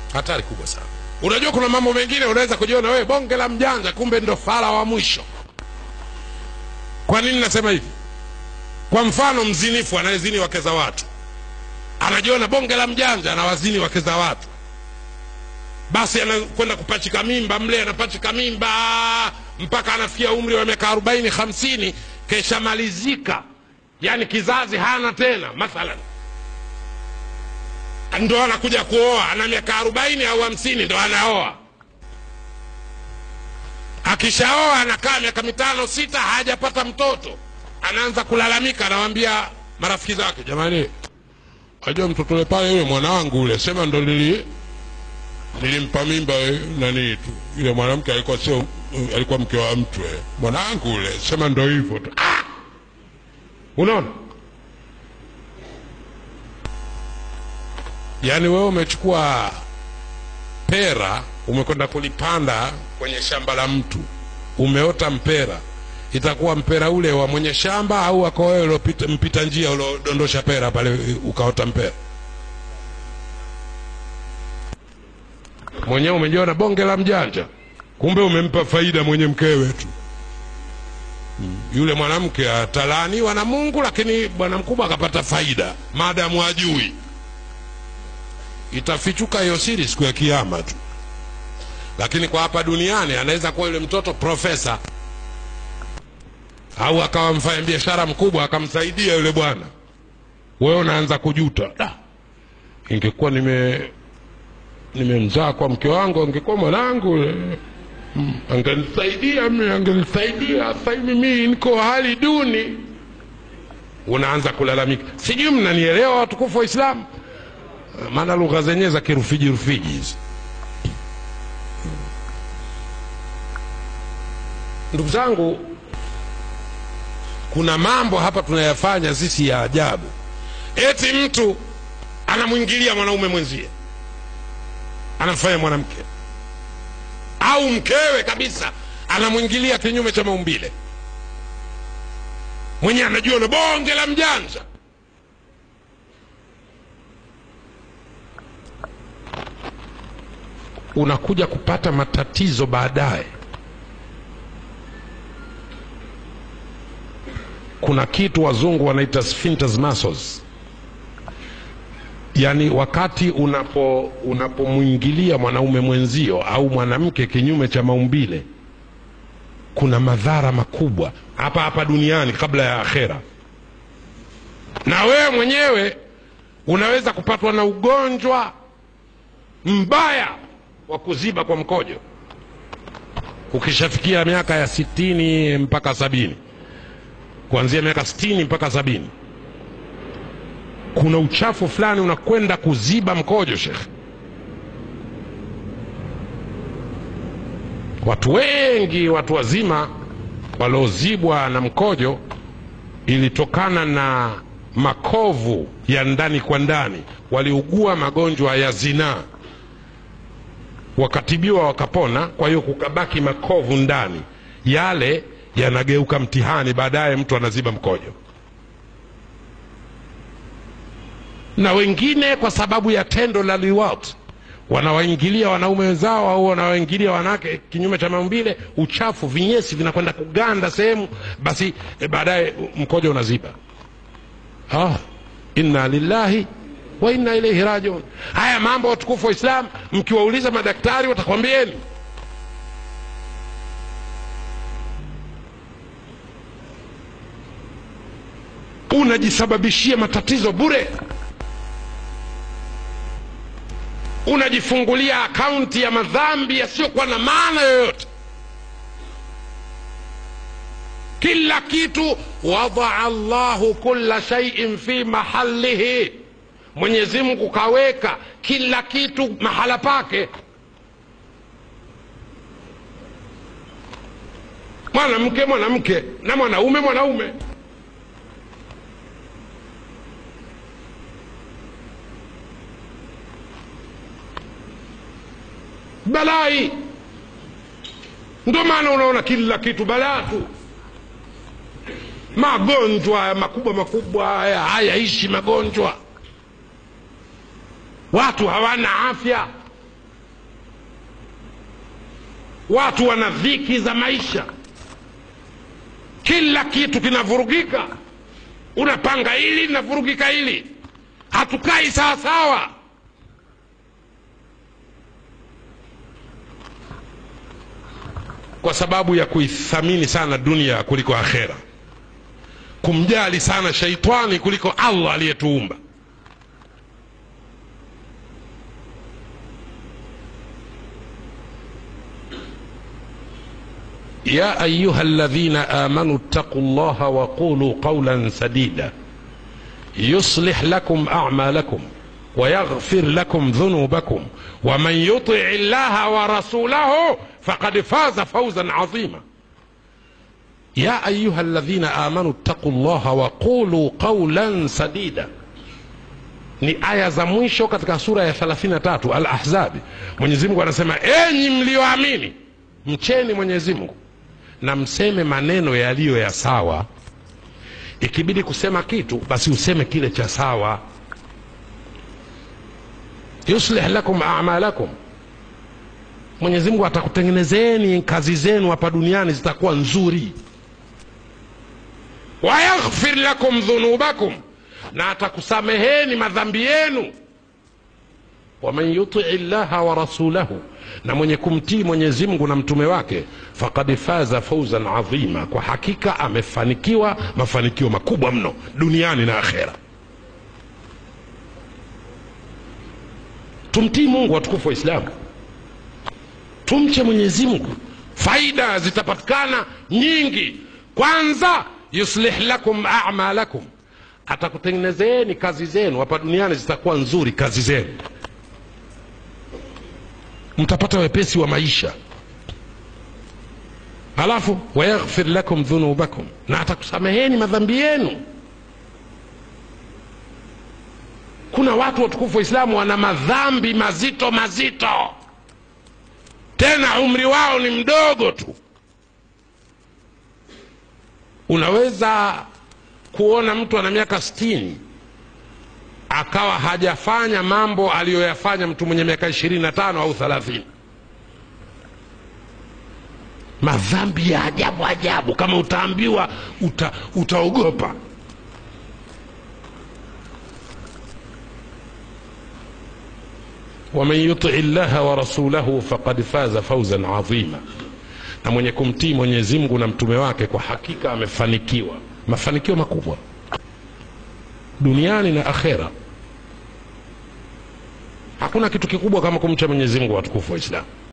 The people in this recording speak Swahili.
hatari kubwa sana unajua kuna mambo mengine unaweza kujiona wewe bonge la mjanja kumbe ndo fala wa mwisho kwa nini nasema hivi kwa mfano mzinifu anayezini wake za watu anajiona bonge la mjanja anawazini wake za watu basi anakwenda kupachika mimba mle anapachika mimba mpaka anafikia umri wa miaka arobaini hamsini keshamalizika yaani kizazi hana tena mathalan ndo anakuja kuoa ana miaka arobaini au hamsini ndo anaoa akishaoa anakaa miaka mitano sita hajapata mtoto anaanza kulalamika anawambia marafiki zake jamani ajua mtoto ule pale yule mwanangu ule sema ndo nili nilimpa mimba eh, nani tu yule mwanamke alikuwa sio alikuwa mke wa mtu eh. mwanangu ule sema ndo hivyo tu ah! unaona yaani wewe umechukua pera umekwenda kulipanda kwenye shamba la mtu umeota mpera itakuwa mpera ule wa mwenye shamba au wako wewe uliopita- mpita njia uliodondosha pera pale ukaota mpera mwenyewe umejiona bonge la mjanja kumbe umempa faida mwenye mkewe tu Mm. yule mwanamke atalaaniwa na mungu lakini bwana mkubwa akapata faida maadamu ajui itafichuka hiyo siri siku ya kiama tu lakini kwa hapa duniani anaweza kuwa yule mtoto profesa au akawa mfanya biashara mkubwa akamsaidia yule bwana wewe unaanza kujuta da ingekuwa nime nimemzaa kwa mke wangu angekuwa mwanangu yule. Mm, angenisaidia mimi angenisaidia sasa hivi mimi niko hali duni unaanza kulalamika sijui mnanielewa watukufu wa islamu maana lugha zenyewe za kirufiji rufiji hizi ndugu zangu kuna mambo hapa tunayafanya sisi ya ajabu eti mtu anamwingilia mwanaume mwenzie anamfanya mwanamke au mkewe kabisa anamwingilia kinyume cha maumbile mwenye anajua na bonge la mjanja unakuja kupata matatizo baadaye kuna kitu wazungu wanaita sphincters muscles yaani wakati unapo unapomwingilia mwanaume mwenzio au mwanamke kinyume cha maumbile kuna madhara makubwa hapa hapa duniani kabla ya akhera na wewe mwenyewe unaweza kupatwa na ugonjwa mbaya wa kuziba kwa mkojo ukishafikia miaka ya sitini mpaka sabini kuanzia miaka sitini mpaka sabini kuna uchafu fulani unakwenda kuziba mkojo shekhe watu wengi watu wazima waliozibwa na mkojo ilitokana na makovu ya ndani kwa ndani waliugua magonjwa ya zinaa wakatibiwa wakapona kwa hiyo kukabaki makovu ndani yale yanageuka mtihani baadaye mtu anaziba mkojo na wengine kwa sababu ya tendo la liwat wanawaingilia wanaume wenzao au wanawaingilia wanawake kinyume cha maumbile uchafu vinyesi vinakwenda kuganda sehemu basi e, baadaye mkojo unaziba ah, inna lillahi wa inna ilaihi rajiun haya mambo watukufu wa islam mkiwauliza madaktari watakwambieni unajisababishia matatizo bure unajifungulia akaunti ya madhambi yasiyokuwa na maana yoyote kila kitu wadaa llahu kula shaiin fi mahalihi mwenyezi mungu kaweka kila kitu mahala pake mwanamke mwanamke na mwanaume mwanaume balai ndio maana unaona kila kitu balaa tu magonjwa haya makubwa makubwa haya hayaishi magonjwa watu hawana afya watu wana dhiki za maisha kila kitu kinavurugika unapanga hili linavurugika hili hatukai sawasawa kwa sababu ya kuithamini sana dunia kuliko akhera kumjali sana shaitani kuliko allah aliyetuumba يا أيها الذين آمنوا اتقوا الله وقولوا قولا سديدا يصلح لكم أعمالكم ويغفر لكم ذنوبكم ومن يطع الله ورسوله فقد فاز فوزا عظيما يا أيها الذين آمنوا اتقوا الله وقولوا قولا سديدا ni aya za mwisho katika sura ya 33 al-ahzabi mwenyezi mungu anasema enyi mlioamini mcheni mwenyezi mungu na mseme maneno yaliyo ya sawa ikibidi kusema kitu basi useme kile cha sawa yuslih lakum amalakum mwenyezi mungu atakutengenezeni kazi zenu hapa duniani zitakuwa nzuri wayaghfir lakum dhunubakum na atakusameheni madhambi yenu waman yutii llaha wa rasulahu na mwenye kumtii mwenyezi mungu na mtume wake fakad faza fauzan adhima kwa hakika amefanikiwa mafanikio makubwa mno duniani na akhera tumtii mungu watukufu wa islamu tumche mwenyezi mungu faida zitapatikana nyingi kwanza yuslih lakum amalakum atakutengenezeni kazi zenu hapa duniani zitakuwa nzuri kazi zenu mtapata wepesi wa maisha halafu wayaghfir lakum dhunubakum na atakusameheni madhambi yenu kuna watu watukufu waislamu wana madhambi mazito mazito tena umri wao ni mdogo tu unaweza kuona mtu ana miaka stini akawa hajafanya mambo aliyoyafanya mtu mwenye miaka ishirini na tano au thelathini madhambi ya ajabu ajabu kama utaambiwa uta, utaogopa waman yutii llaha wa rasulahu faqad faza fauzan adhima na mwenye kumtii mwenyezi mungu na mtume wake kwa hakika amefanikiwa mafanikio makubwa duniani na akhera hakuna kitu kikubwa kama kumcha mwenyezi mungu watukufu wa islamu